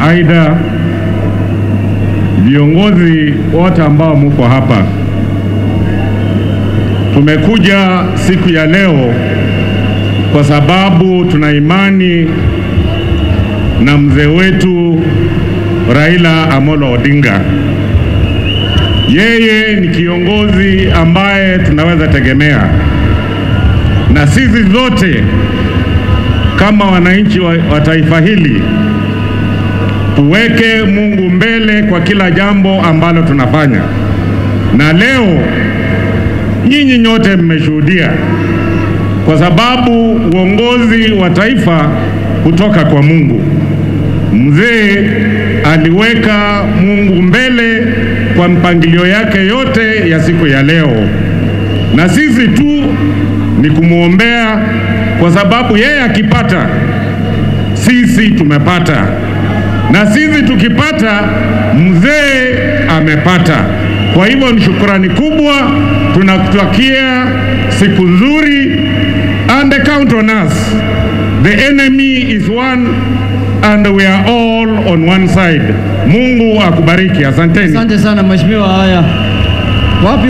Aida, viongozi wote ambao muko hapa, tumekuja siku ya leo kwa sababu tuna imani na mzee wetu Raila Amolo Odinga. Yeye ni kiongozi ambaye tunaweza tegemea, na sisi zote kama wananchi wa, wa taifa hili tuweke Mungu mbele kwa kila jambo ambalo tunafanya. Na leo nyinyi nyote mmeshuhudia, kwa sababu uongozi wa taifa kutoka kwa Mungu. Mzee aliweka Mungu mbele kwa mpangilio yake yote ya siku ya leo, na sisi tu ni kumwombea, kwa sababu yeye akipata, sisi tumepata, na sisi tukipata, mzee amepata. Kwa hivyo ni shukrani kubwa, tunakutakia siku nzuri, and count on us. The enemy is one and we are all on one side. Mungu akubariki. Asanteni. Asante sana mheshimiwa. Haya, wapi